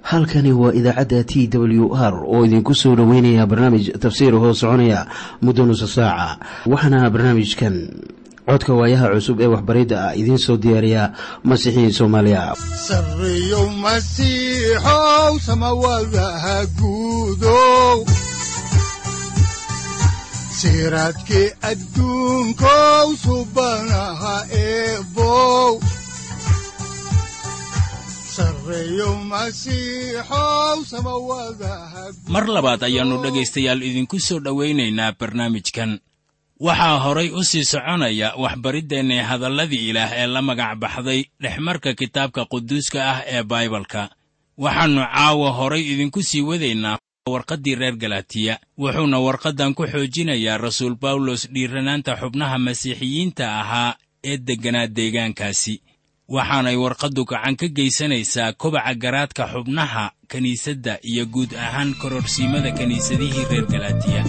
halkani waa idaacadda t w r oo idinku soo dhoweynaya barnaamij tafsiir hoo soconaya muddo nusa saaca waxaana barnaamijkan codka waayaha cusub ee waxbaridda ah idiin soo diyaariya masiixiin soomaaliya sareyow masiixow samawadaha guudow siraadkii adduunkow subanaha eebow mar labaad ayaannu dhegaystayaal idinku soo dhowaynaynaa barnaamijkan waxaa horay u sii soconaya waxbariddeenna hadalladii ilaah ee la magac baxday dhexmarka kitaabka quduuska ah ee baibalka waxaannu caawa horay idinku sii wadaynaa warqaddii reer galatiya wuxuuna warqaddan ku xoojinayaa rasuul bawlos dhiiranaanta xubnaha masiixiyiinta ahaa ee degganaa deegaankaasi waxaanay warqaddu gacan ka geysanaysaa kobaca garaadka xubnaha kiniisadda iyo guud ahaan kororsiimada kiniisadihii reer galatiya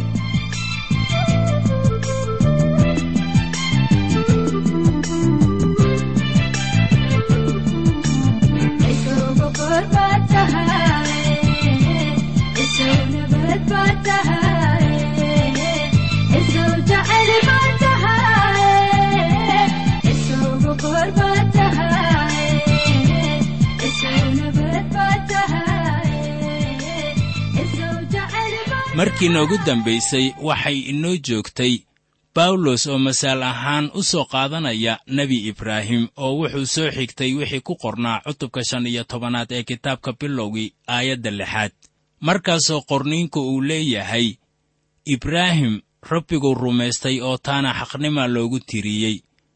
markii noogu dambaysay waxay inoo joogtay bawlos oo masaal ahaan u soo qaadanaya nebi ibraahim oo wuxuu soo xigtay wixii ku qornaa cutubka shan iyo tobanaad ee kitaabka bilowgii aayadda lixaad markaasoo qorniinku uu leeyahay ibraahim rabbiguu rumaystay oo taana xaqnima loogu tiriyey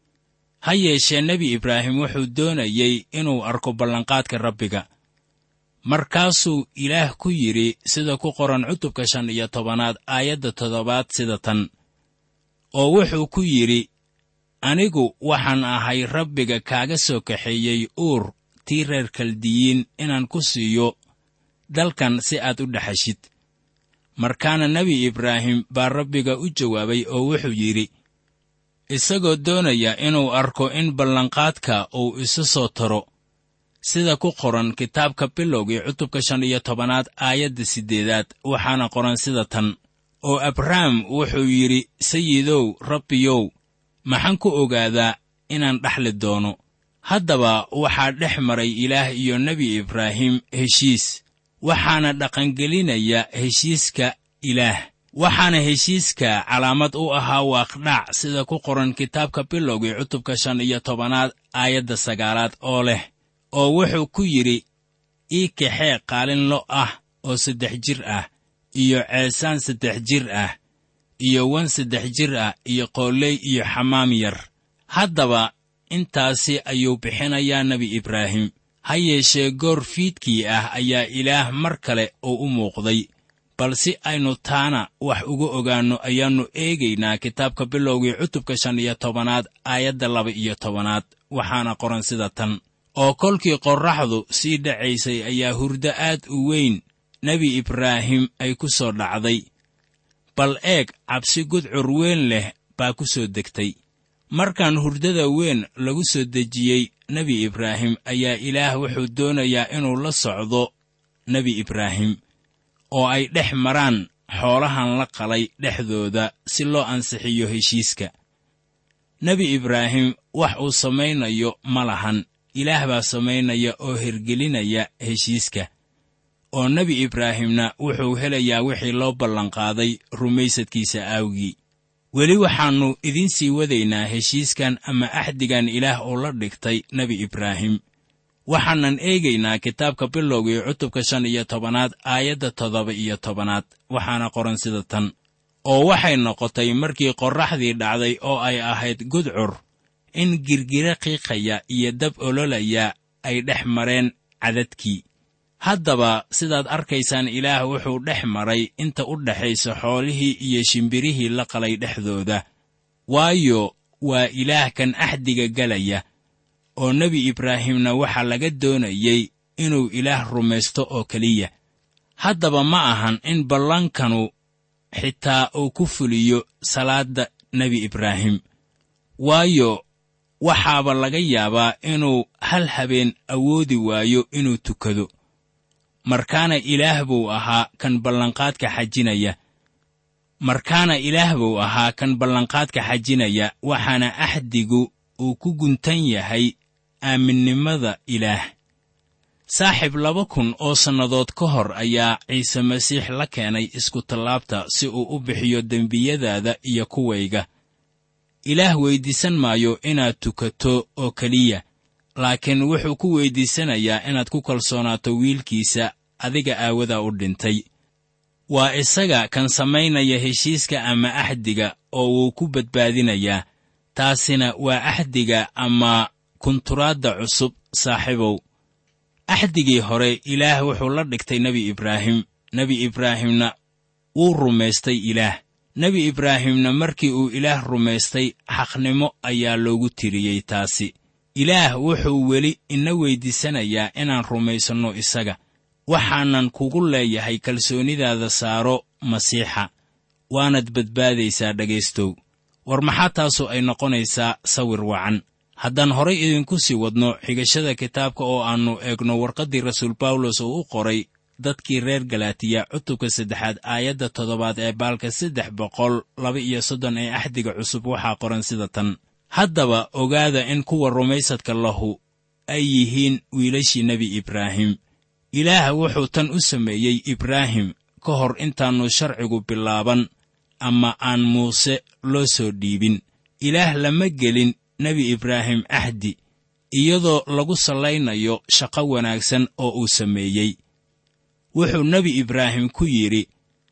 ha yeeshee nebi ibraahim wuxuu doonayey inuu arko ballanqaadka rabbiga markaasuu ilaah ku yidhi sida ku qoran cutubka shan iyo tobanaad aayadda toddobaad sida tan oo wuxuu ku yidhi anigu waxaan ahay rabbiga kaaga soo kaxeeyey uur tii reer kaldiyiin inaan ku siiyo dalkan si aad u dhexashid markaana nebi ibraahim baa rabbiga u jawaabay oo wuxuu yidhi isagoo doonaya inuu arko in ballanqaadka uu isu soo taro sida ku qoran kitaabka bilowgii cutubka shan iyo tobanaad aayadda siddeedaad waxaana qoran sida tan oo abrahm wuxuu yidhi sayidow rabbiyow maxaan ku ogaadaa inaan dhexli doono haddaba waxaa dhex maray ilaah iyo nebi ibraahim heshiis waxaana dhaqangelinaya heshiiska ilaah waxaana heshiiska calaamad u ahaa waaqdhac sida ku qoran kitaabka bilowgii cutubka shan iyo tobanaad aayadda sagaalaad oo leh oo wuxuu ku yidhi ii kaxee qaalin lo ah oo saddex jir ah iyo ceesaan saddex jir ah iyo wan saddex jir ah iyo qooley iyo xamaam yar haddaba intaasi ayuu bixinayaa nebi ibraahim ha yeeshee goor fiidkii ah ayaa ilaah mar kale uu u muuqday bal si aynu taana wax uga ogaanno ayaannu eegaynaa kitaabka bilowgii cutubka shan iyo tobanaad aayadda laba iyo tobanaad waxaana qoran sida tan oo kolkii qorraxdu sii dhacaysay ayaa hurdo aad u weyn nebi ibraahim ay ku soo dhacday bal eeg cabsi gudcur weyn leh baa ku soo degtay markaan hurdada weyn lagu soo dejiyey nebi ibraahim ayaa ilaah wuxuu doonayaa inuu la socdo nebi ibraahim oo ay dhex maraan xoolahan la qalay dhexdooda si loo ansixiyo heshiiska nebi ibraahim wax uu samaynayo ma lahan ilaah baa samaynaya oo hergelinaya heshiiska oo nebi ibraahimna wuxuu helayaa wixii loo ballanqaaday rumaysadkiisa aawgii weli waxaannu idiin sii wadaynaa heshiiskan ama axdigan ilaah uu la dhigtay nebi ibraahim waxaanan eegaynaa kitaabka bilowgii cutubka shan iyo tobanaad aayadda toddoba iyo tobanaad waxaana qoran sida tan oo waxay noqotay markii qorraxdii dhacday oo ay ahayd gudcur in girgira qiiqaya iyo dab ololaya ay dhex mareen cadadkii haddaba sidaad arkaysaan ilaah wuxuu dhex maray inta u dhexaysa xoolihii iyo shimbirihii la qalay dhexdooda waayo waa ilaah kan axdiga galaya oo nebi ibraahimna waxaa laga doonayey inuu ilaah rumaysto oo keliya haddaba ma ahan in ballankanu xitaa uu ku fuliyo salaadda nebi ibraahim waayo waxaaba laga yaabaa inuu hal habeen awoodi waayo inuu tukado markaana ilaah buu ahaa kan ballanqaadka xajinaya markaana ilaah buu ahaa kan ballanqaadka xajinaya waxaana axdigu uu ku guntan yahay aaminnimada ilaah saaxiib laba kun oo sannadood ka hor ayaa ciise masiix la keenay iskutallaabta si uu u bixiyo dembiyadaada iyo kuwayga ilaah weyddiisan maayo inaad tukato oo keliya laakiin wuxuu ku weyddiisanayaa inaad ku kalsoonaato wiilkiisa adiga aawadaa u dhintay waa isaga kan samaynaya heshiiska ama axdiga oo wuu ku badbaadinayaa taasina waa axdiga ama kunturaadda cusub saaxiibow axdigii hore ilaah wuxuu la dhigtay nebi ibraahim nebi ibraahimna wuu rumaystay ilaah nebi ibraahimna markii uu ilaah rumaystay xaqnimo ayaa loogu tiriyey taasi ilaah wuxuu weli ina weyddiisanayaa inaan rumaysanno isaga waxaanan kugu leeyahay kalsoonidaada saaro masiixa waanad badbaadaysaa dhegaystow war maxaa taasu ay noqonaysaa sawir wacan haddaan horay idinku sii wadno xigashada kitaabka oo aannu eegno warqaddii rasuul bawlos oo u qoray dadkii reer galaatiya cutubka saddexaad aayadda toddobaad ee baalka saddex boqol laba iyo soddon ee axdiga cusub waxaa qoran sida tan haddaba ogaada in kuwa rumaysadka lahu ay yihiin wiilashii nebi ibraahim ilaah wuxuu tan u sameeyey ibraahim ka hor intaannu sharcigu bilaaban ama aan muuse loo soo dhiibin ilaah lama gelin nebi ibraahim axdi iyadoo lagu sallaynayo shaqo wanaagsan oo uu sameeyey wuxuu nebi ibraahim ku yidhi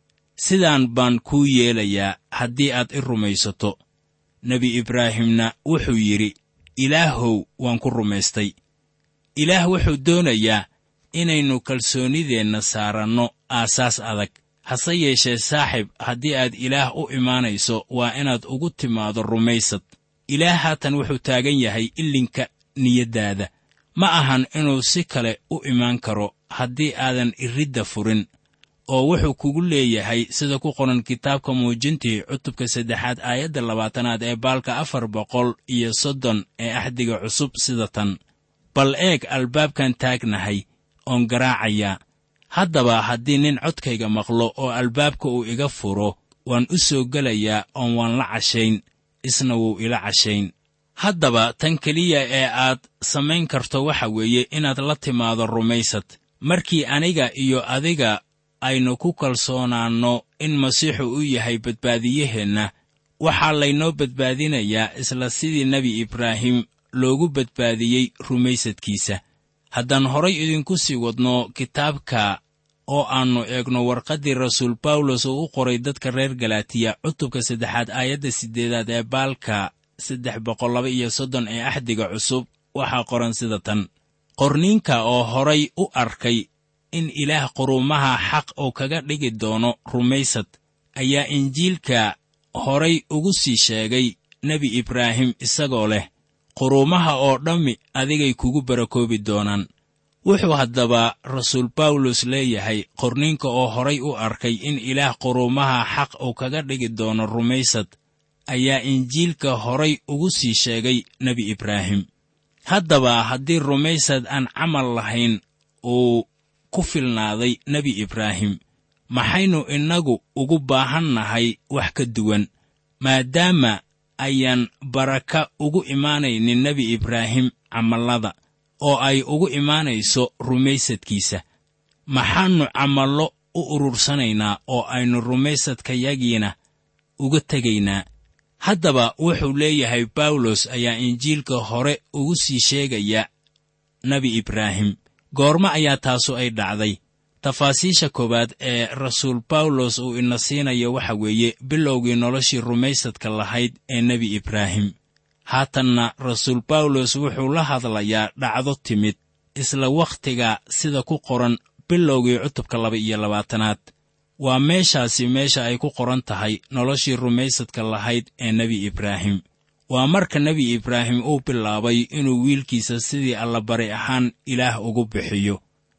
sidaan baan kuu yeelayaa haddii aad i rumaysato nebi ibraahimna wuxuu yidhi ilaahow waan ku rumaystay ilaah wuxuu doonayaa inaynu kalsoonnideenna saaranno aasaas adag hase yeeshee saaxib haddii aad ilaah u imaanayso waa inaad ugu timaado rumaysad ilaah haatan wuxuu taagan yahay ilinka niyaddaada ma ahan inuu si kale u imaan karo haddii aadan iridda furin oo wuxuu kugu leeyahay sida ku qoran kitaabka muujintii cutubka saddexaad aayadda labaatanaad ee baalka afar boqol iyo soddon ee axdiga cusub sida tan bal eeg albaabkan taagnahay oon garaacayaa haddaba haddii nin codkayga maqlo oo albaabka uu iga furo waan u soo gelayaa oon waan la cashayn isna wuu ila cashayn haddaba tan keliya ee aad samayn karto waxa weeye inaad la timaado rumaysad markii aniga iyo adiga aynu ku kalsoonaanno in masiixu u yahay badbaadiyaheenna waxaa laynoo badbaadinayaa isla sidii nebi ibraahim loogu badbaadiyey rumaysadkiisa haddaan horay idinku sii wadno kitaabka oo aannu eegno warqaddii rasuul bawlos oo u qoray dadka reer galaatiya cutubka saddexaad aayadda siddeedaad ee baalka saddex boqol laba iyo soddon ee axdiga cusub waxaa qoran sida tan qorniinka oo horay u arkay in ilaah quruumaha xaq uu kaga dhigi doono rumaysad ayaa injiilka horay ugu sii sheegay nebi ibraahim isagoo leh quruumaha oo dhammi adigay kugu barakoobi doonaan wuxuu haddaba rasuul bawlos leeyahay qorniinka oo horay u arkay in ilaah quruumaha xaq uu kaga dhigi doono rumaysad ayaa injiilka horay ugu sii sheegay nebi ibraahim haddaba haddii rumaysad aan camal lahayn uu ku filnaaday nebi ibraahim maxaynu innagu ugu baahannahay wax ka duwan maadaama ayaan baraka ugu imaanaynin nebi ibraahim camallada oo ay ugu imaanayso rumaysadkiisa maxaannu camallo u urursanaynaa oo aynu rumaysadkayagiina uga tegaynaa haddaba wuxuu leeyahay bawlos ayaa injiilka hore ugu sii sheegaya nebi ibraahim goormo ayaa taasu ay dhacday tafaasiisha koowaad ee rasuul bawlos uu ina siinayo waxa weeye bilowgii noloshii rumaysadka lahayd ee nebi ibraahim haatanna rasuul bawlos wuxuu la hadlayaa dhacdo timid isla wakhtiga sida ku qoran bilowgii cutubka laba iyo labaatanaad waa meeshaasi meesha ay ku qoran tahay noloshii rumaysadka lahayd ee nebi ibraahim waa marka nebi ibraahim uu bilaabay inuu wiilkiisa sidii allabari ahaan ilaah ugu bixiyo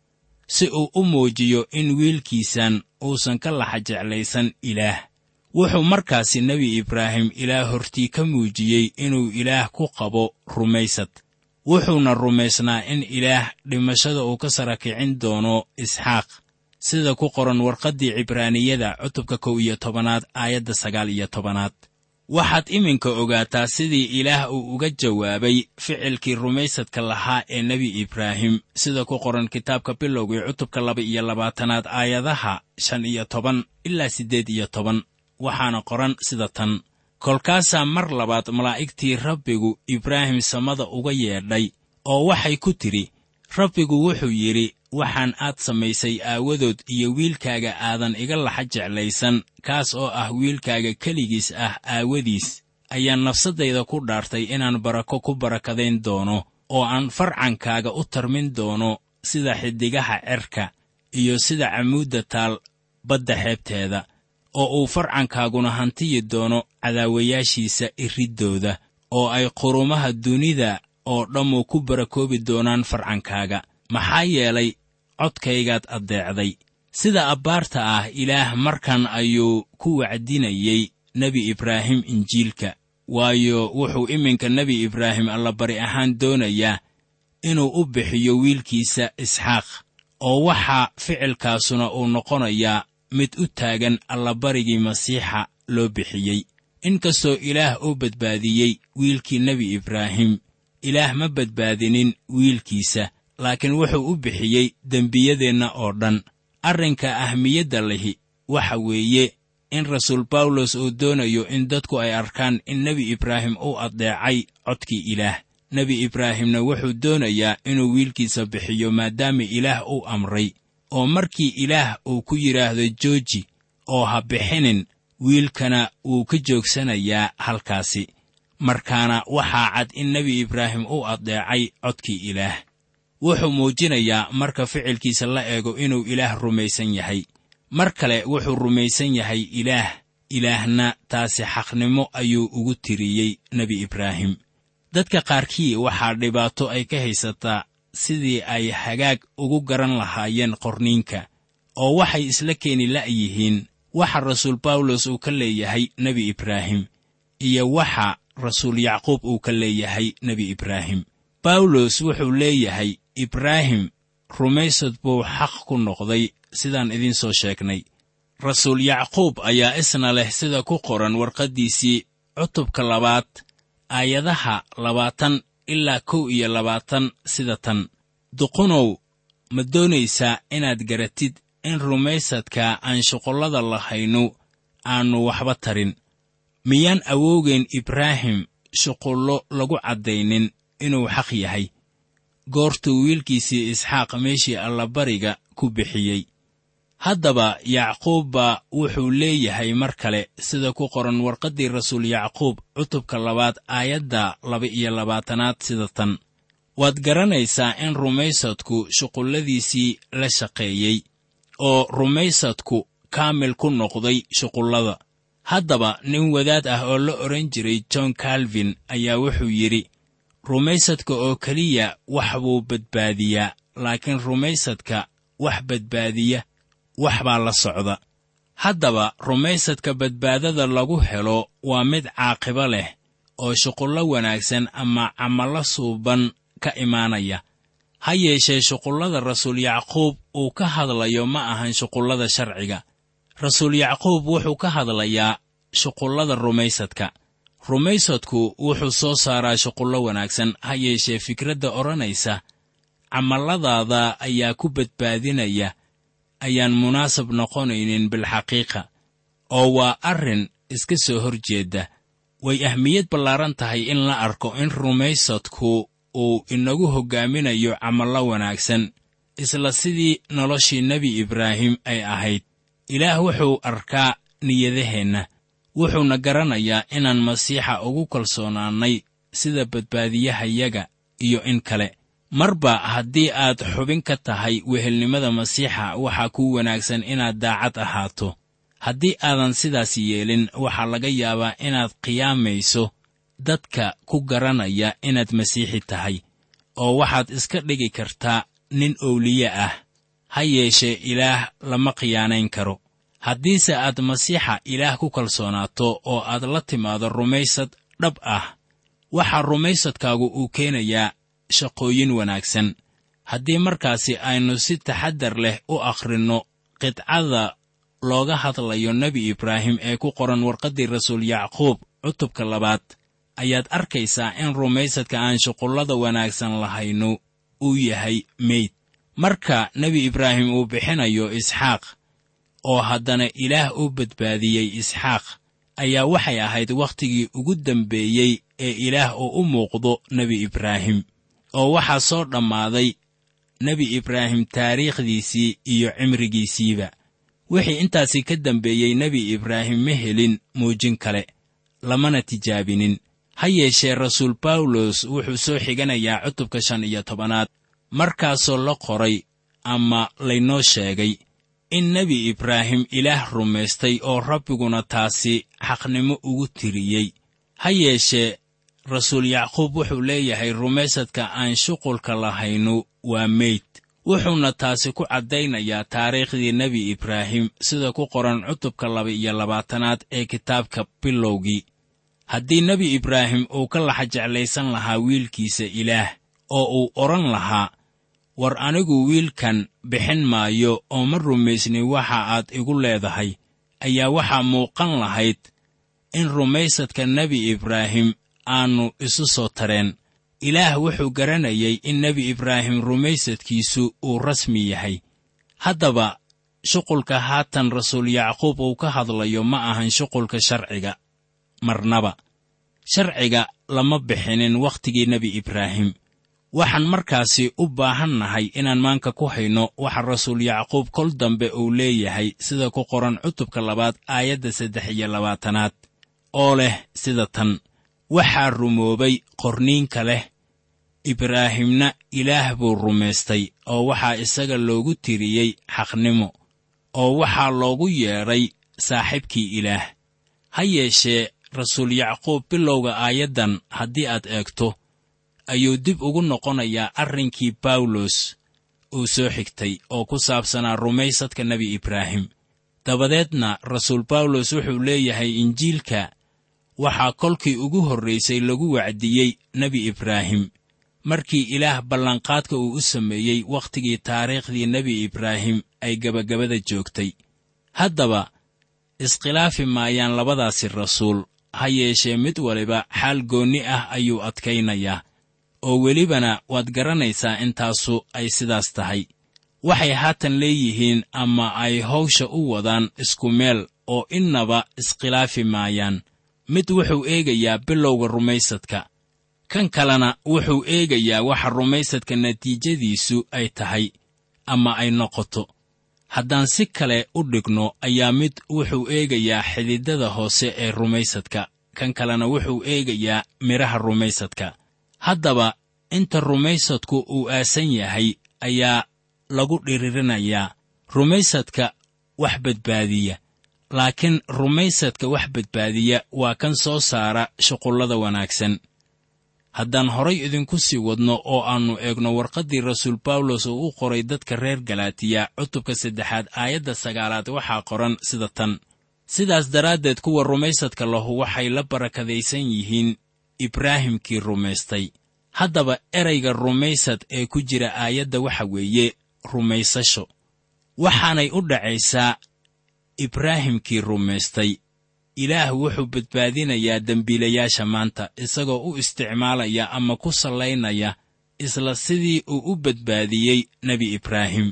si uu u muujiyo in wiilkiisan uusan ka laxa jeclaysan ilaah wuxuu markaasi nebi ibraahim ilaah hortii ka muujiyey inuu ilaah ku qabo rumaysad wuxuuna rumaysnaa in ilaah dhimashada uu ka sara kicin doono isxaaq sida ku qoran warqaddii cibraaniyada cutubka kow iyo tobanaad aayadda sagaal iyo tobanaad waxaad iminka ogaataa sidii ilaah uu uga jawaabay ficilkii rumaysadka lahaa ee nebi ibraahim sida ku qoran kitaabka bilowgii cutubka laba iyo labaatanaad aayadaha shan iyo toban ilaa siddeed iyo toban waxaana qoran sida tan kolkaasaa mar labaad malaa'igtii rabbigu ibraahim samada uga yeedhay oo waxay ku tidhi rabbigu wuxuu yidhi waxaan aad samaysay aawadood iyo wiilkaaga aadan iga laxa jeclaysan kaas oo ah wiilkaaga keligiis ah aawadiis ayaan nafsaddayda ku dhaartay inaan barako ku barakadayn doono oo aan farcankaaga u tarmin doono sida xiddigaha cerka iyo sida camuudda taal badda xeebteeda oo uu farcankaaguna hantiyi doono cadaawayaashiisa iriddooda oo ay qurumaha dunida oo dhammu ku barakoobi doonaan farcankaaga maxaa yeelay codkaygaad addeecday sida abbaarta ah ilaah markan ayuu ku wacdinayey nebi ibraahim injiilka waayo wuxuu iminka nebi ibraahim allabari ahaan doonayaa inuu u bixiyo wiilkiisa isxaaq oo waxaa ficilkaasuna uu noqonayaa mid u taagan allabarigii masiixa loo bixiyey inkastoo ilaah uu badbaadiyey wiilkii nebi ibraahim ilaah ma badbaadinin wiilkiisa laakiin wuxuu u bixiyey dembiyadeenna oo dhan arrinka ahmiyadda lihi waxa weeye in rasuul bawlos uu doonayo in dadku ay arkaan in nebi ibraahim uu addeecay codkii ilaah nebi ibraahimna wuxuu doonayaa inuu wiilkiisa bixiyo maadaama ilaah uu amray oo markii ilaah uu ku yidhaahdo jooji oo ha bixinin wiilkana wuu ka joogsanayaa halkaasi markaana waxaa cad in nebi ibraahim uu addeecay codkii ilaah wuxuu muujinayaa marka ficilkiisa la eego inuu ilaah rumaysan yahay mar kale wuxuu rumaysan yahay ilaah ilaahna taasi xaqnimo ayuu ugu tiriyey nebi ibraahim dadka qaarkii waxaa dhibaato ay ka haysataa sidii ay hagaag ugu garan lahaayeen qorniinka oo waxay isla keeni la'yihiin waxa rasuul bawlos uu ka leeyahay nebi ibraahim iyo waxa rasuul yacquub uu ka leeyahay nebi ibraahim bawlos wuxuu leeyahay ibraahim rumaysad buu xaq ku noqday sidaan idiin soo sheegnay rasuul yacquub ayaa isna leh sida ku qoran warqaddiisii cutubka labaad aayadaha labaatan ilaa kow iyo labaatan sida tan duqunow ma doonaysaa inaad garatid in rumaysadka aan shuqullada lahaynu aannu waxba tarin miyaan awoogeen ibraahim shuqullo lagu caddaynin inuu xaq yahay goortuu wiilkiisii isxaaq meeshii allabariga ku bixiyey haddaba yacquub baa wuxuu leeyahay mar kale sida ku qoran warqaddii rasuul yacquub cutubka labaad aayadda laba-iyo labaatanaad sida tan waad garanaysaa in rumaysadku shuqulladiisii la shaqeeyey oo rumaysadku kaamil ku noqday shuqullada haddaba nin wadaad ah oo la odhan jiray john calvin ayaa wuxuu yidhi rumaysadka oo keliya wax buu badbaadiyaa laakiin rumaysadka wax badbaadiya wax baa la socda haddaba rumaysadka badbaadada lagu helo waa mid caaqibo leh oo shuqullo wanaagsan ama camallo suuban ka imaanaya ha yeeshee shuqullada rasuul yacquub uu ka hadlayo ma ahan shuqullada sharciga rasuul yacquub wuxuu ka hadlayaa shuqullada rumaysadka rumaysadku wuxuu soo saaraa shuqullo wanaagsan ha yeeshee fikradda odhanaysa camalladaada ayaa ku badbaadinaya ayaan munaasab noqonaynin bilxaqiiqa oo waa arrin iska soo hor jeedda way ahmiyad ballaaran tahay in la arko in rumaysadku uu inagu hoggaaminayo camallo wanaagsan isla sidii noloshii nebi ibraahim ay ahayd ilaah wuxuu arkaa niyadaheenna wuxuuna garanayaa inaan masiixa ugu kalsoonaannay sida badbaadiyahayaga iyo in kale marba haddii aad xubin ka tahay wehelnimada masiixa waxaa kuu wanaagsan inaad daacad ahaato haddii aadan sidaas yeelin waxaa laga yaabaa inaad qiyaamayso dadka ku garanaya inaad masiixi tahay oo waxaad iska dhigi kartaa nin owliye ah ha yeeshee ilaah lama khiyaanayn karo haddiise aad masiixa ilaah ku kalsoonaato oo aad la timaado rumaysad dhab ah waxaa rumaysadkaagu uu keenayaa shaqooyin wanaagsan haddii markaasi aynu si taxaddar leh u akhrinno qidcada looga hadlayo nebi ibraahim ee ku qoran warqaddii rasuul yacquub cutubka labaad ayaad arkaysaa in rumaysadka aan shuqullada wanaagsan lahaynu uu yahay meyd marka nebi ibraahim uu bixinayo isxaaq oo haddana ilaah u badbaadiyey isxaaq ayaa waxay ahayd wakhtigii ugu dambeeyey ee ilaah uu u muuqdo nebi ibraahim oo waxaa soo dhammaaday nebi ibraahim taariikhdiisii iyo cimrigiisiiba wixii intaasi ka dambeeyey nebi ibraahim ma helin muujin kale lamana tijaabinin ha yeeshee rasuul bawlos wuxuu soo xiganayaa cutubka shan iyo tobanaad markaasoo la qoray ama laynoo sheegay in nebi ibraahim ilaah rumaystay oo rabbiguna taasi xaqnimo ugu tiriyey ha yeeshee rasuul yacquub wuxuu leeyahay rumaysadka aan shuqulka lahaynu waa meyd wuxuuna taasi ku caddaynayaa taariikhdii nebi ibraahim sida ku qoran cutubka laba iyo labaatanaad ee kitaabka bilowgii haddii nebi ibraahim uu ka laxa jeclaysan lahaa wiilkiisa ilaah oo uu odhan lahaa war anigu wiilkan bixin maayo oo ma rumaysni waxa aad igu leedahay ayaa waxaa muuqan lahayd in rumaysadka nebi ibraahim aannu isu soo tareen ilaah wuxuu garanayay in nebi ibraahim rumaysadkiisu uu rasmi yahay haddaba shuqulka haatan rasuul yacquub uu ka hadlayo ma ahan shuqulka sharciga marnaba sharciga lama bixinin wakhtigii nebi ibraahim waxaan markaasi u baahannahay inaan maanka ku hayno waxa rasuul yacquub kol dambe uu leeyahay sida ku qoran cutubka labaad aayadda saddex iyo labaatanaad oo leh sida tan waxaa rumoobay qorniinka leh ibraahimna ilaah buu rumaystay oo waxaa isaga loogu tiriyey xaqnimo oo waxaa loogu yeedhay saaxiibkii ilaah ha yeeshee rasuul yacquub bilowga aayaddan haddii aad eegto ayuu dib ugu noqonayaa arrinkii bawlos uu soo xigtay oo ku saabsanaa rumaysadka nebi ibraahim dabadeedna rasuul bawlos wuxuu leeyahay injiilka waxaa kolkii ugu horraysay lagu wacdiyey nebi ibraahim markii ilaah ballanqaadka uu u sameeyey wakhtigii taariikhdii nebi ibraahim ay gebagabada joogtay haddaba iskhilaafi maayaan labadaasi rasuul ha yeeshee mid waliba xaal goonni ah ayuu adkaynayaa oo welibana waad garanaysaa intaasu ay sidaas tahay waxay haatan leeyihiin ama ay hawsha u wadaan isku meel oo innaba iskhilaafi maayaan mid wuxuu eegayaa bilowga rumaysadka kan kalena wuxuu eegayaa waxa rumaysadka natiijadiisu ay tahay ama ay noqoto haddaan si kale u dhigno ayaa mid wuxuu eegayaa xididada hoose ee rumaysadka kan kalena wuxuu eegayaa midhaha rumaysadka haddaba inta rumaysadku uu aasan yahay ayaa lagu dhiririnayaa rumaysadka wax badbaadiya laakiin rumaysadka wax badbaadiya waa kan soo saara shuqullada wanaagsan haddaan horay idinku sii wadno oo aannu eegno warqaddii rasuul bawlos oo u qoray dadka reer galaatiya cutubka saddexaad aayadda sagaalaad waxaa qoran sida tan sidaas daraaddeed kuwa rumaysadka lahu waxay la barakadaysan yihiin ibraahimkii rumaystay haddaba erayga rumaysad ee ku jira aayadda waxa weeye rumaysasho waxaanay u dhacaysaa ibraahimkii rumaystay ilaah wuxuu badbaadinayaa dembiilayaasha maanta isagoo u isticmaalaya ama ku sallaynaya isla sidii uu u badbaadiyey nebi ibraahim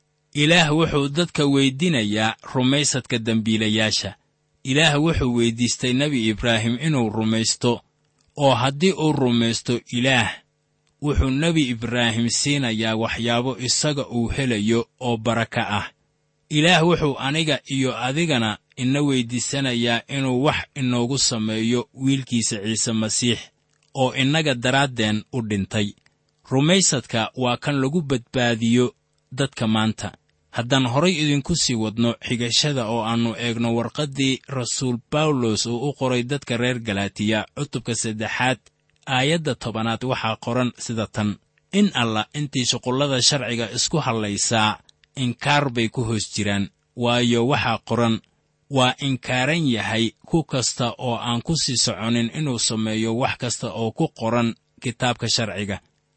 ilaah wuxuu dadka weydinayaa rumaysadka dembiilayaasha ilaah wuxuu weyddiistay nebi ibraahim inuu rumaysto oo haddii uu rumaysto ilaah wuxuu nebi ibraahim siinayaa waxyaabo isaga uu helayo oo baraka ah ilaah wuxuu aniga iyo adigana ina weyddiisanayaa inuu wax inoogu sameeyo wiilkiisa ciise masiix oo innaga daraaddeen u dhintay rumaysadka waa kan lagu badbaadiyo dadka maanta haddaan horay idinku sii wadno xigashada oo aannu eegno warqaddii rasuul bawlos uu u qoray dadka reer galaatiya cutubka saddexaad aayadda tobanaad waxaa qoran sida tan in allah intii shuqullada sharciga isku hadlaysaa inkaar bay ku hoos jiraan waayo waxaa qoran waa inkaaran yahay ku kasta oo aan ku sii soconin inuu sameeyo wax kasta oo ku qoran kitaabka sharciga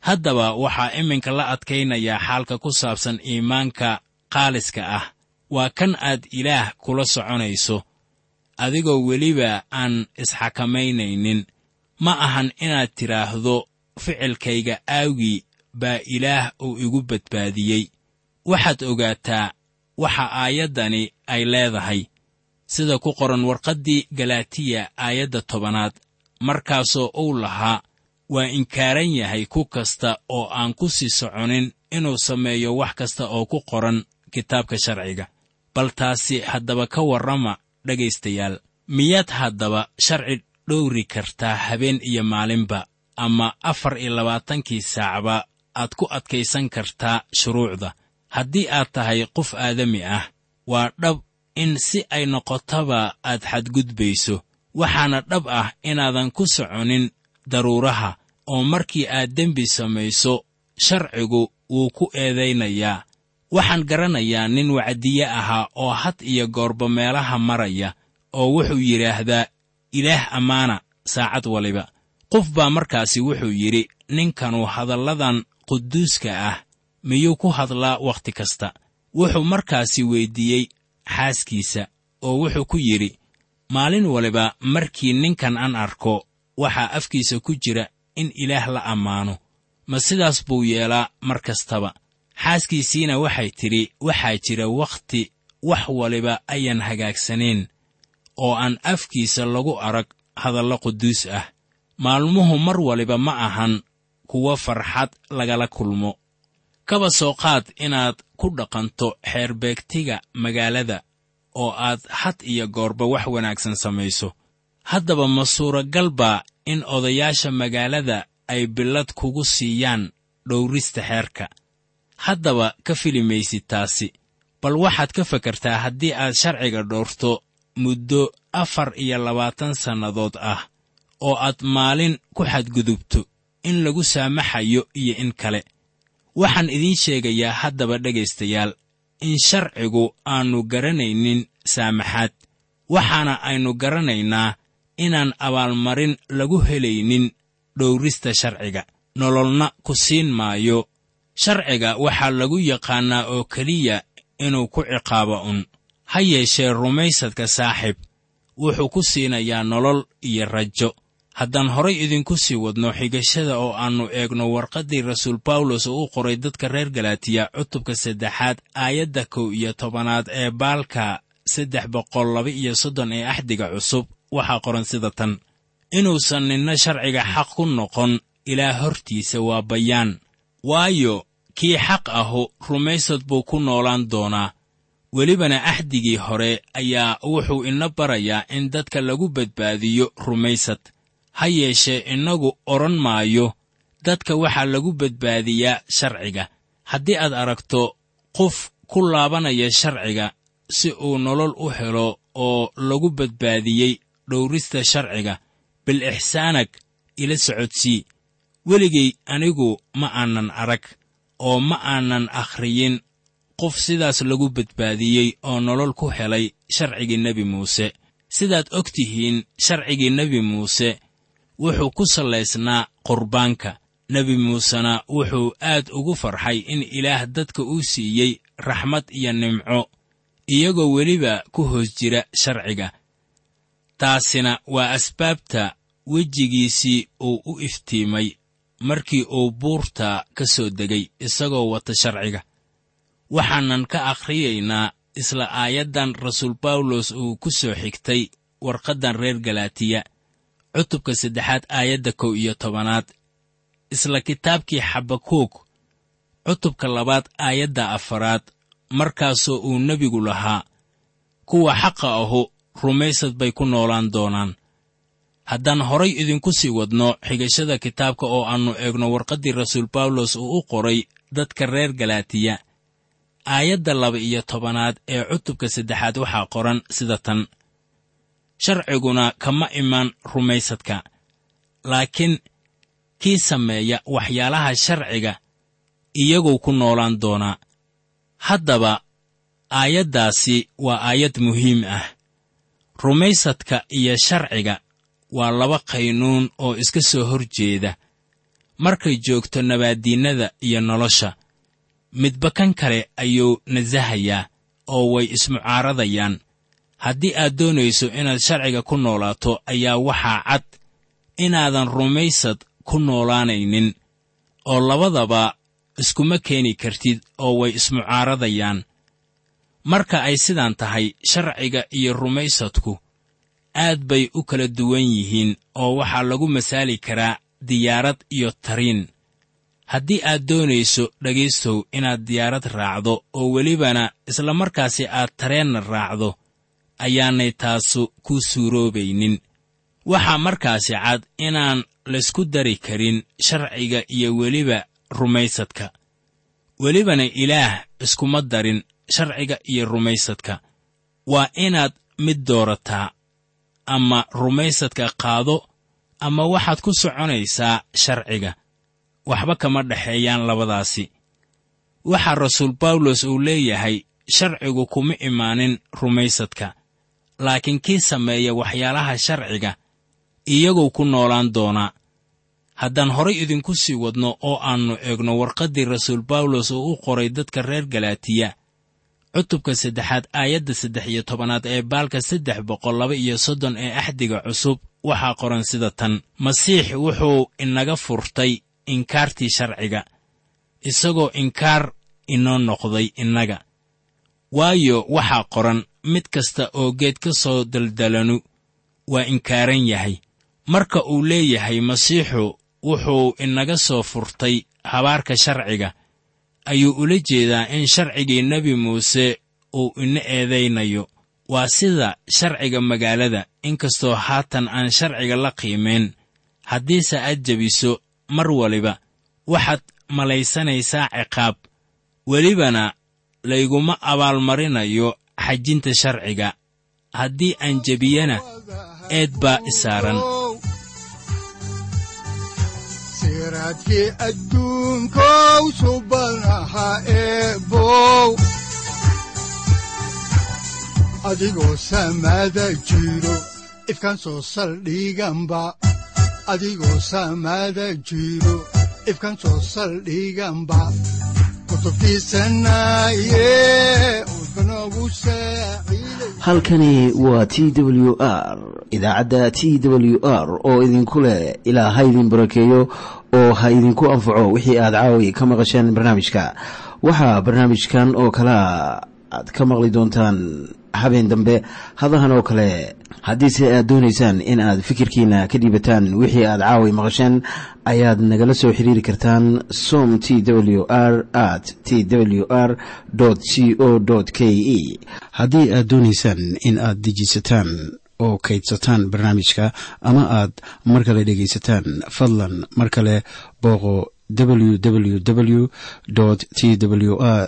haddaba waxaa iminka la adkaynayaa xaalka ku saabsan iimaanka qaaliska ah waa kan aad ilaah kula soconayso adigoo weliba aan isxakamaynaynin ma ahan inaad tidhaahdo ficilkayga aawgii baa ilaah uu igu badbaadiyey waxaad ogaataa waxa aayaddani ay leedahay sida ku qoran warqaddii galaatiya aayadda tobanaad markaasoo uu lahaa waa inkaaran yahay ku kasta oo aan ku sii soconin inuu sameeyo wax kasta oo ku qoran kitaabka sharciga bal taasi haddaba ka warrama dhegaystayaal miyaad haddaba sharci dhowri kartaa habeen iyo maalinba ama afar iyo labaatankii saacba aad ku adkaysan kartaa shuruucda haddii aad tahay qof aadami ah waa dhab in si ay noqotaba aad xadgudbayso waxaana dhab ah inaadan ku soconin daruuraha oo markii aad dembi samayso sharcigu wuu ku eedaynayaa waxaan garanayaa nin wacdiye ahaa oo had iyo goorba meelaha maraya oo wuxuu yidhaahdaa ilaah ammaana saacad waliba qof baa markaasi wuxuu yidhi ninkanu hadalladan quduuska ah miyuu ku hadlaa wakhti kasta wuxuu markaasi weyddiiyey xaaskiisa oo wuxuu ku yidhi maalin waliba markii ninkan aan arko waxaa afkiisa ku jira in ilaah la ammaano ma sidaas buu yeelaa mar kastaba xaaskiisiina waxay tidhi waxaa jira wakhti wax waliba ayaan hagaagsanayn oo aan afkiisa lagu arag hadallo quduus ah maalmuhu mar waliba ma ahan kuwo farxad lagala kulmo kaba soo qaad inaad ku dhaqanto xeerbeegtiga magaalada oo aad had iyo goorba wax wanaagsan samayso haddaba ma suuragal baa in odayaasha magaalada ay billad kugu siiyaan dhowrista xeerka haddaba ka fili maysid taasi bal waxaad ka fakartaa haddii aad sharciga dhowrto muddo afar iyo labaatan sannadood ah oo aad maalin ku xadgudubto in lagu saamaxayo iyo in kale waxaan idiin sheegayaa haddaba dhegaystayaal in sharcigu aannu garanaynin saamaxaad waxaana aynu garanaynaa inaan abaalmarin lagu helaynin dhowrista sharciga nololna ku siin maayo sharciga waxaa lagu yaqaannaa oo keliya inuu ku ciqaabo un ha yeeshee rumaysadka saaxiib wuxuu ku siinayaa nolol iyo rajo haddaan horay idinku sii wadno xigashada oo aannu eegno warqaddii rasuul bawlos oo u qoray dadka reer galaatiya cutubka saddexaad aayadda kow iyo tobanaad ee baalka saddex boqol laba iyo soddon ee axdiga cusub waxaa qoran sida tan inuusan ninna sharciga xaq ku noqon ilaa hortiisa waa bayaan waayo kii xaq ahu rumaysad buu ku noolaan doonaa welibana axdigii hore ayaa wuxuu ina barayaa in dadka lagu badbaadiyo rumaysad ha yeeshee innagu odhan maayo dadka waxaa lagu badbaadiyaa sharciga haddii aad aragto qof ku laabanaya sharciga si uu nolol u helo oo lagu badbaadiyey dhowrista sharciga bil ixsaanag ila socodsii weligay anigu ma aanan arag oo ma aanan akhriyin qof sidaas lagu badbaadiyey oo nolol ku helay sharcigii nebi muuse sidaad og tihiin sharcigii nebi muuse wuxuu ku sallaysnaa qurbaanka nebi muusena wuxuu aad ugu farxay in ilaah dadka uu siiyey raxmad iyo nimco iyagoo weliba ku hoos jira sharciga taasina waa asbaabta wejigiisii uu u iftiimay markii uu buurta ka soo degay isagoo wata sharciga waxaanan ka akhriyaynaa isla aayaddan rasuul bawlos uu ku soo xigtay warqaddan reer galaatiya cutubka saddexaad aayadda kow iyo tobanaad isla kitaabkii xabakuug cutubka labaad aayadda afaraad markaasoo uu nebigu lahaa kuwa xaqa ahu rumaysad bay ku noolaan doonaan haddaan horay idinku sii wadno xigashada kitaabka oo aannu eegno warqaddii rasuul bawlos uu u qoray dadka reer galaatiya aayadda laba iyo tobanaad ee cutubka saddexaad waxaa qoran sida tan sharciguna kama imaan rumaysadka laakiin kii sameeya waxyaalaha sharciga iyaguu ku noolaan doonaa haddaba aayaddaasi waa aayad muhiim ah rumaysadka iyo sharciga waa laba qaynuun oo iska soo hor jeeda markay joogto nabaaddiinnada iyo nolosha midba kan kale ayuu nasahayaa oo way ismucaaradayaan haddii aad doonayso inaad sharciga ku noolaato ayaa waxaa cad inaadan rumaysad ku noolaanaynin oo labadaba iskuma keeni kartid oo way ismucaaradayaan marka ay sidaan tahay sharciga iyo rumaysadku aad bay u kala duwan yihiin oo waxaa lagu masaali karaa diyaarad iyo tariin haddii aad doonayso dhegaystow inaad diyaarad raacdo oo welibana isla markaasi aad tareenna raacdo ayaanay taasu ku suuroobaynin waxaa markaasi cad inaan laysku dari karin sharciga iyo weliba rumaysadka welibana ilaah iskuma darin sharciga iyo rumaysadka waa inaad mid doorataa ama rumaysadka qaado ama waxaad ku soconaysaa sharciga waxba kama dhexeeyaan labadaasi waxaa rasuul bawlos uu leeyahay sharcigu kuma imaanin rumaysadka laakiin kii sameeya waxyaalaha sharciga iyaguu ku noolaan doonaa haddaan horay idinku sii wadno oo aannu eegno warqaddii rasuul bawlos uu u qoray dadka reer galaatiya cutubka saddexaad aayadda saddex iyo tobanaad ee baalka saddex boqol laba iyo soddon ee axdiga cusub waxaa qoran sida tan masiix wuxuu inaga furtay inkaartii sharciga isagoo inkaar inoo noqday innaga waayo waxaa qoran mid kasta oo geed ka soo daldalanu waa inkaaran yahay marka uu leeyahay masiixu wuxuu inaga soo furtay habaarka sharciga ayuu ula jeedaa in sharcigii nebi muuse uu ina eedaynayo waa sida sharciga magaalada inkastoo haatan aan sharciga la qiimayn haddiise aad jebiso mar waliba waxaad malaysanaysaa ciqaab welibana layguma abaalmarinayo xajinta sharciga haddii aan jebiyana eed baa isaaran siraadkii adduunkow subanaha eebow adigoo samaada jiro ifkaan soo saldhiganba adigoo samaada jiro ifkaan soo saldhiganba halkani waa t w r idaacadda t w r oo idinku leh ilaa ha idin barakeeyo oo ha idinku anfaco wixii aad caawi ka maqasheen barnaamijka waxaa barnaamijkan oo kalea aad ka maqli doontaan habeen dambe hadahan oo kale haddiise aad doonaysaan in aad fikirkiina ka dhiibataan wixii aad caawi maqasheen ayaad nagala soo xiriiri kartaan som t w r at t w r c o k e haddii aad doonaysaan in aad dejiisataan oo kaydsataan barnaamijka ama aad mar kale dhegaysataan fadlan mar kale booqo www t w r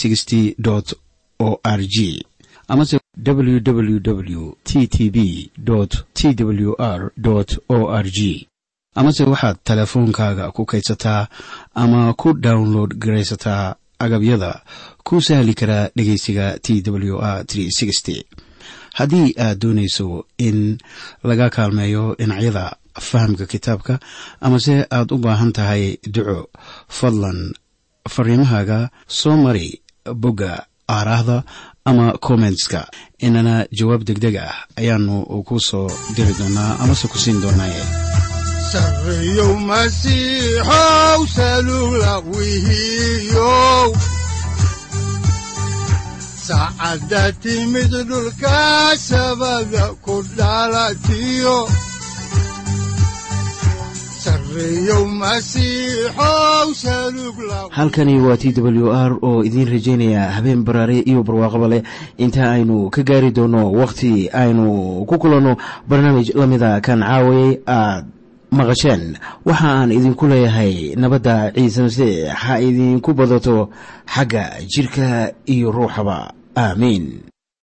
o r g amase www t t b t w r o r g amase waxaad teleefoonkaaga ku kaydsataa ama ku download garaysataa agabyada ku sahli karaa dhegeysiga t w r haddii aad doonayso in laga kaalmeeyo dhinacyada fahamka kitaabka amase aad u baahan tahay duco fadlan fariimahaaga soo mari bogga aaraahda ama kommentska inana jawaab degdeg ah ayaanu ku soo diri doonaa amase ku siin doonaaye sareyow masiixow salula wihiyow saacadda timid dhulka sabada ku dhalatiyo halkani waa t w r oo idiin rajaynaya habeen baraare iyo barwaaqaba leh inta aynu ka gaari doono wakhti aynu ku kulanno barnaamij la mida kan caawayay aad maqasheen waxa aan idinku leeyahay nabadda ciise masiix ha idinku badato xagga jidhka iyo ruuxaba aamiin